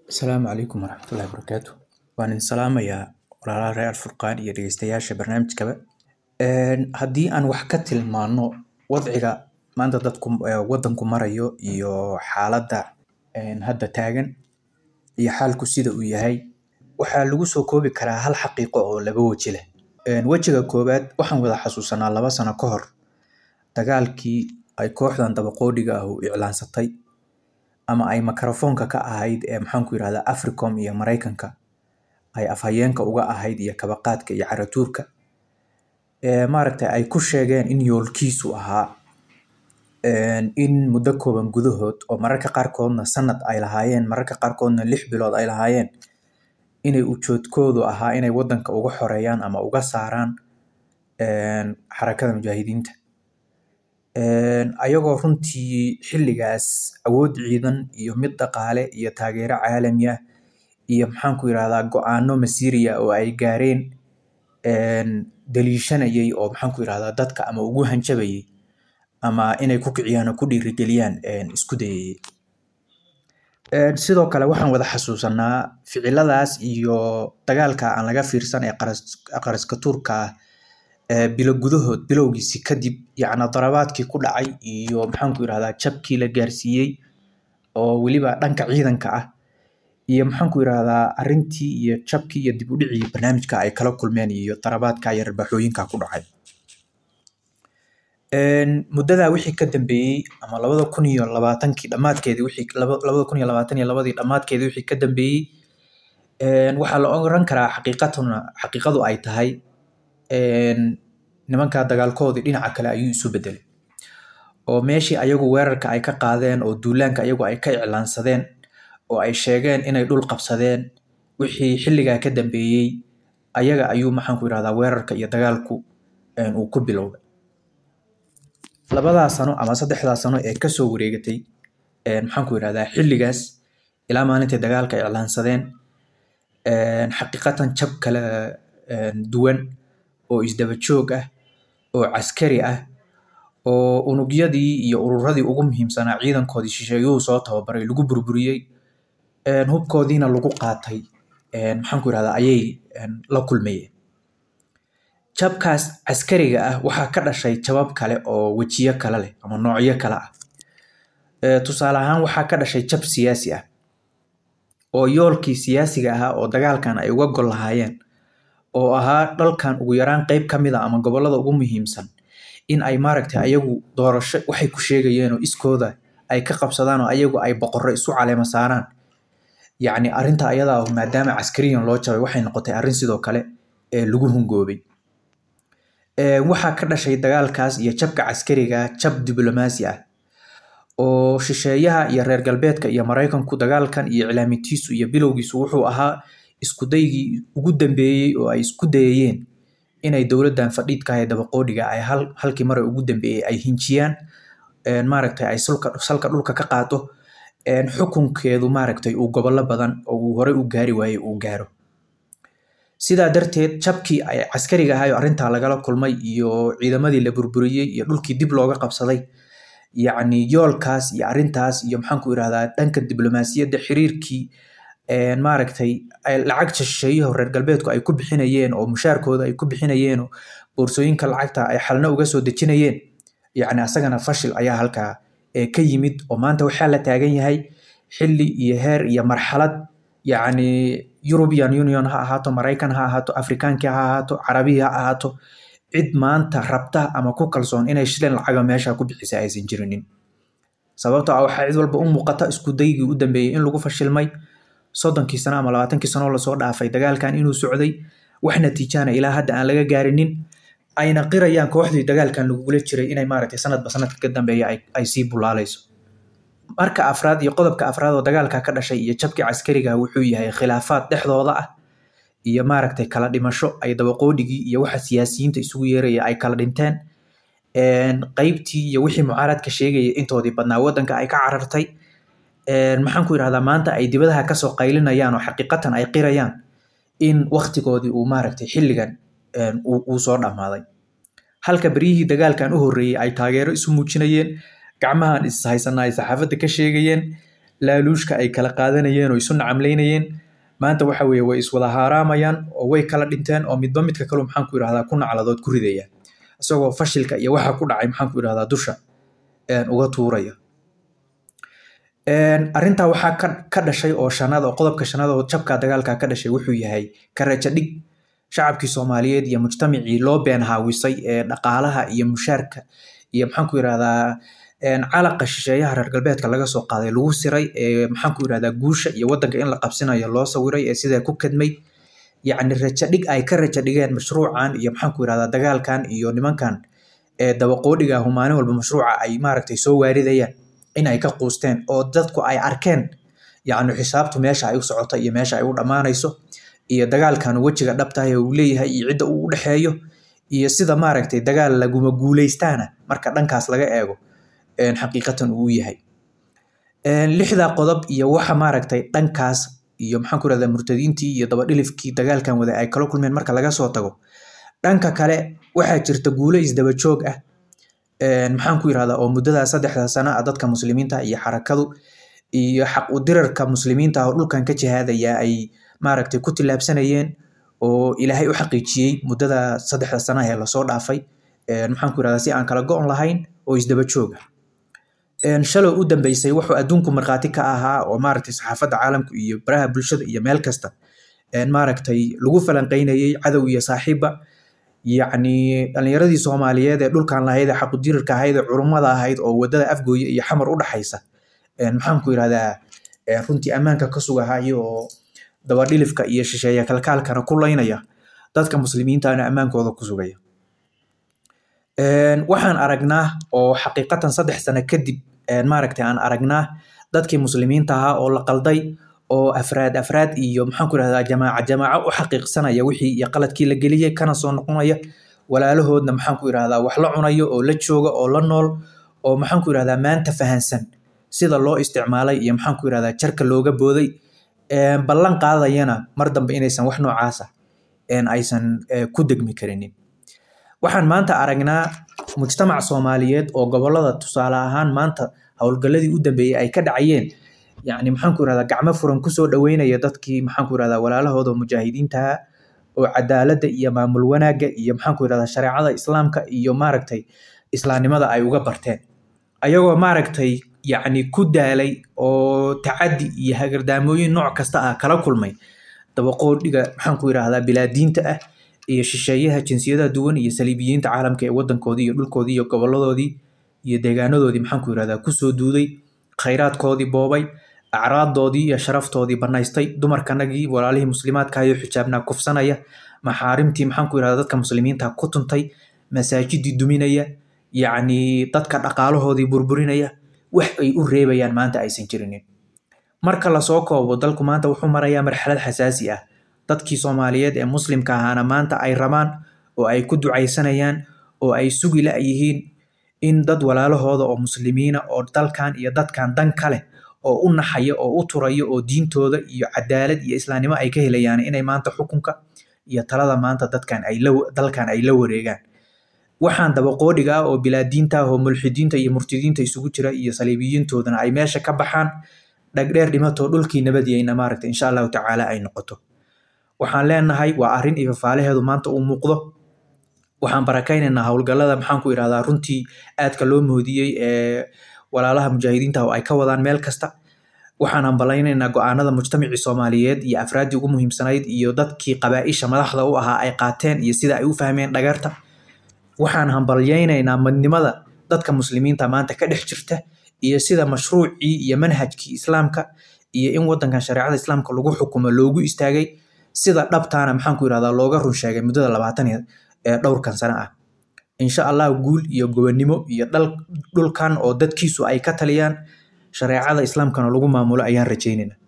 Asalaamu calaykum waraxmatullaahi wabarakaatu. Waan idin salaamayaa walaalaha reer Alfurqaan iyo dhegeystayaasha barnaamijkaba. Een, Haddii aan wax ka tilmaano wadciga maanta dadku eh, wadanku marayo iyo xaaladda een, hadda taagan iyo xaalku sida uu yahay, waxaa lagu soo koobi karaa hal xaqiiqo oo laba weji leh. Een, Wejiga koowaad waxaan wada xasuusanaa laba sano ka hor dagaalkii ay kooxdan dabaqoodhiga ah u iclaansatay ama ay makarafoonka ka ahayd ee maxaan ku yirahdaa Africom iyo Mareykanka ay afhayeenka uga ahayd iyo kabaqaadka iyo caratuurka ee maaragtay ay ku sheegeen in yoolkiisu ahaa een, in muddo kooban gudahood oo mararka qaarkoodna sanad ay lahaayeen mararka qaarkoodna lix bilood ay lahaayeen inay ujeedkoodu ahaa inay wadanka uga xoreeyaan ama uga saaraan een, xarakada mujaahidiinta Een, ayagoo runtii xilligaas awood ciidan iyo mid dhaqaale iyo taageero caalami ah iyo maxaan ku yirahdaa go-aano masiiri ah oo ay gaareen een, daliishanayay oo maxaan ku yirahdaa dadka ama ugu hanjabayay ama inay ku kiciyaan oo ku dhiirigeliyaan een, isku dayayay Een, sidoo kale waxaan wada xasuusanaa ficiladaas iyo dagaalka aan laga fiirsan ee qaras- qaraska tuurka ah ee bilo gudahood bilowgiisi kadib yacni darabaadkii ku dhacay iyo maxaan ku yirahdaa jabkii la gaarsiiyey oo weliba dhanka ciidanka ah iyo maxaan ku yirahdaa arrintii iyo jabkii iyo dib u dhicii barnaamijka ay kala kulmeen iyo darabaadka iyo rabaaxooyinka ku dhacay Een, muddadaa wixii ka dambeeyey ama labada kun iyo labaatankii dhammaadkeedii wixii laba- labada kun iyo labaatan iyo labadii dhammaadkeedii wixii ka dambeeyey een, waxaa la oran karaa xaqiiqatuna xaqiiqadu ay tahay een, nimankaa dagaalkoodii dhinaca kale ayuu isu bedelay oo meeshii ayagu weerarka ay ka qaadeen oo duulaanka ayagu ay ka iclaansadeen oo ay sheegeen inay dhul qabsadeen wixii xilligaa ka dambeeyey ayaga ayuu maxaan ku yirahdaa weerarka iyo dagaalku een, uu ku bilowday labadaa sano ama saddexdaa sano ee kasoo wareegatay een, maxaan ku yirahdaa xilligaas ilaa maalintii dagaalka iclaansadeen een, xaqiiqatan jab kala een, duwan oo isdaba joog ah oo caskari ah oo unugyadii iyo ururadii ugu muhiimsanaa ciidankoodii shisheeyuhu soo tababaray lagu burburiyey een, hubkoodiina lagu qaatay een, maxaan ku yirahdaa ayay een, la kulmayeen jabkaas caskariga ah waxaa ka dhashay jabab kale oo wejiyo kale leh ama noocyo kale ah Ee, tusaale ahaan waxaa ka dhashay jab siyaasi ah oo yoolkii siyaasiga ahaa oo dagaalkan ay uga gol lahaayeen oo ahaa dhalkan ugu yaraan qeyb ka mid a ama gobollada ugu muhiimsan in ay maaragtay ayagu doorasho waxay ku sheegayeen oo iskooda ay ka qabsadaan oo ayagu ay boqorro isu caleema saaraan yacni arrinta ayadaa ah maadaama caskariyan loo jabay waxay noqotay arrin sidoo kale ee lagu hungoobay Ee, waxaa ka dhashay dagaalkaas iyo jabka caskariga ah, jab diblomaasi ah oo shisheeyaha iyo reer galbeedka iyo Mareykanku dagaalkan iyo iclaamintiisu iyo bilowgiisu wuxuu ahaa isku daygii ugu dambeeyey oo ay isku dayayeen inay dowladdan fadhiidka ah ee dabaqoodhiga ay hal halkii mare ugu dambeeyey ay hinjiyaan een, maaragtay ay sulka salka dhulka ka qaado een, xukunkeedu maaragtay uu gobollo badan oo uu horey u gaari waayey uu gaaro sidaa darteed jabkii ay caskariga ahaa oo arrintaa lagala kulmay iyo ciidamadii la burburiyey iyo dhulkii dib looga qabsaday yacni yoolkaas iyo arrintaas iyo maxaan ku irahdaa dhanka diblomaasiyadda xiriirkii een, maaragtay ay lacag shisheeyaha reer galbeedku ay ku bixinayeen oo mushaarkooda ay ku bixinayeen oo boorsooyinka lacagta ay xalna uga soo dejinayeen yacni asagana fashil ayaa halkaa ee ka yimid oo maanta waxaa la taagan yahay xilli iyo heer iyo marxalad yacni European Union ha ahaato Mareykan ha ahaato Afrikaankii ha ahaato Carabihii ha ahaato cid maanta rabta ama ku kalsoon inay shilin lacaga meesha ku bixisa aysan jirinin sababtoo ah waxaa cid walba u muuqata isku daygii u dambeeyey in lagu fashilmay soddonkii sano ama labaatankii sano oo lasoo dhaafay dagaalkan inuu socday wax natiijana ilaa hadda aan laga gaarinin ayna qirayaan kooxdii dagaalkan lagugula jiray inay maaragtay sanadba sanadka ka dambeeya ay, ay sii bulaalayso marka afraad iyo qodobka afraad oo dagaalka ka dhashay iyo jabkii caskariga wuxuu yahay khilaafaad dhexdooda ah iyo maaragtay kala dhimasho ay dabaqoodhigii iyo waxa siyaasiyiinta isugu yeeraya ay kala dhinteen Een, qeybtii iyo wixii mucaaradka sheegaya intoodii badnaa wadanka ay ka carartay Een, maxaan ku yirahdaa maanta ay dibadaha kasoo qaylinayaan oo xaqiiqatan ay qirayaan in waqtigoodii uu maaragtay xilligan een, uu uu soo dhammaaday halka beryihii dagaalkan u horreeyey ay taageero isu muujinayeen gacmahan is haysanaa ay saxaafadda ka sheegayeen laaluushka ay kala qaadanayeen oo isu nacamlaynayeen maanta waxa weeye way iswada haaraamayaan oo way kala dhinteen oo midba midka kalu maxaan ku yidhahdaa ku nacladood ku ridaya isagoo fashilka iyo waxa ku dhacay maxaan ku yidhahdaa dusha uga tuuraya arrintaa waxaa ka ka dhashay oo shanaad oo qodobka shanaad oo jabka dagaalka ka dhashay wuxuu yahay karaja dhig shacabkii soomaaliyeed iyo mujtamacii loo been haawisay ee dhaqaalaha iyo mushaarka iyo maxaan ku yidhahdaa calaqa shisheeyaha reer galbeedka laga soo qaaday lagu siray ee maxaan ku yidhahdaa guusha iyo waddanka in la qabsinayo loo sawiray ee sidaa ku kadmay yacni raja dhig ay ka raja dhigeen mashruucan iyo maxaan ku yidhahdaa dagaalkan iyo nimankan ee dabaqoodhiga ahu maalin walba mashruuca ay maaragtay soo waaridayaan in ay ka quusteen oo dadku ay arkeen yacni xisaabtu meesha ay u socota iyo meesha ay u dhammaanayso iyo dagaalkan wejiga dhabtahay uu leeyahay iyo cidda uu u dhexeeyo iyo sida maaragtay dagaal laguma guuleystaana marka dhankaas laga eego xaqiiqatan uu yahay lixdaa qodob iyo waxa maaragtay dhankaas iyo maxaan ku rahdaa murtadiintii iyo dabadhilifkii dagaalkan wada ay kala kulmeen marka laga soo tago dhanka kale waxaa jirta guulo isdaba joog ah maxaan ku yirahdaa oo muddadaa saddexda sano ah dadka muslimiinta iyo xarakadu iyo xaq u dirarka muslimiinta oo dhulkan ka jihaadaya ay maaragtay ku tillaabsanayeen oo ilaahay u xaqiijiyey muddada saddexda sano ee lasoo dhaafay maxaan ku yirahdaa si aan kala go-on lahayn oo isdaba joog ah shalow u dambeysay wuxuu adduunku markhaati ka ahaa oo maaragtay saxaafadda caalamku iyo baraha bulshada iyo meel kasta maaragtay lagu falanqeynayey cadow iyo saaxiibba yacni dhalinyaradii soomaaliyeed ee dhulkan lahayd ee xaqudirirka ahayd ee culummada ahayd oo wadada afgooye iyo xamar u dhaxaysa maxaan ku yirahdaa runtii ammaanka ka sugahayo oo dabadhilifka iyo shisheeya kalkaalkana ku laynaya dadka muslimiintana ammaankooda ku sugaya waxaan aragnaa oo xaqiiqatan saddex sano kadib maaragtay aan aragnaa dadkii muslimiinta ahaa oo la qalday oo afraad afraad iyo maxaan ku yirahdaa jamaaca jamaaco u xaqiiqsanaya wixii iyo qaladkii la geliyey kana soo noqonaya walaalahoodna maxaan ku yirahdaa wax la cunayo oo la jooga oo la nool oo maxaan ku yirahdaa maanta fahansan sida loo isticmaalay iyo maxaan ku yirahdaa jarka looga booday ballan qaadayana mar dambe inaysan wax noocaasa aysan ku degmi karinin waxaan maanta aragnaa mujtamac soomaaliyeed oo gobolada tusaale ahaan maanta howlgalladii u dambeeyey ay ka dhacayeen yacni maxaan ku yirahdaa gacmo furan kusoo dhaweynaya dadkii maxaan ku yirahdaa walaalahooda mujaahidiintaha oo cadaaladda iyo maamul wanaagga iyo maxaan ku yirahdaa shareecada islaamka iyo maaragtay islaamnimada ay uga barteen ayagoo maaragtay yacni ku daalay oo tacaddi iyo hagardaamooyin nooc kasta ah kala kulmay dabaqoodhiga maxaan ku yirahdaa bilaadiinta ah iyo shisheeyaha jinsiyadaha duwan iyo saliibiyiinta caalamka ee wadankoodii iyo dhulkoodii iyo goboladoodii iyo deegaanadoodii maxaan ku yirahdaa kusoo duuday khayraadkoodii boobay acraaddoodii iyo sharaftoodii banaystay dumarkanagii walaalihii muslimaadka iyo xijaabnaa kufsanaya maxaarimtii maxaan ku yirahdaa dadka muslimiinta ku tuntay masaajidii duminaya yacni dadka dhaqaalahoodii burburinaya wax ay u reebayaan maanta aysan jirinin marka lasoo koobo dalku maanta wuxuu marayaa marxalad xasaasi ah dadkii soomaaliyeed ee muslimka ahaana maanta ay rabaan oo ay ku ducaysanayaan oo ay sugi la-yihiin in dad walaalahooda oo muslimiina oo dalkan iyo dadkan dan ka leh oo u naxaya oo u turaya oo diintooda iyo cadaalad iyo islaamnimo ay ka helayaan inay maanta xukunka iyo talada maanta dadkan ay la dalkan ay la wareegaan waxaan dabaqoodhiga ah oo bilaadiinta ah oo mulxidiinta iyo murtidiinta isugu jira iyo saliibiyiintoodana ay meesha ka baxaan dhagdheer dhimatoo dhulkii nabadiyeyna maaragta insha allahu tacaala ay noqoto waxaan leenahay waa arrin iyo fafaalaheedu maanta uu muuqdo waxaan barakaynaynaa howlgallada maxaan ku yidhahdaa runtii aadka loo moodiyey ee walaalaha mujaahidiinta oo ay ka wadaan meel kasta waxaan hambalaynaynaa go-aanada mujtamacii soomaaliyeed iyo afraaddii ugu muhiimsanayd iyo dadkii qabaa-isha madaxda u ahaa ay qaateen iyo sida ay u fahmeen dhagarta waxaan hambalyaynaynaa madnimada dadka muslimiinta maanta ka dhex jirta iyo sida mashruucii iyo manhajkii islaamka iyo in wadankan shareecada islaamka lagu xukumo loogu istaagay sida dhabtaana maxaan ku yirahdaa looga run sheegay muddada labaatan ee dhowrkan sano ah insha allah guul iyo gobonnimo iyo dhulkan oo dadkiisu ay ka taliyaan shareecada islaamkana lagu maamulo ayaan rajaynayna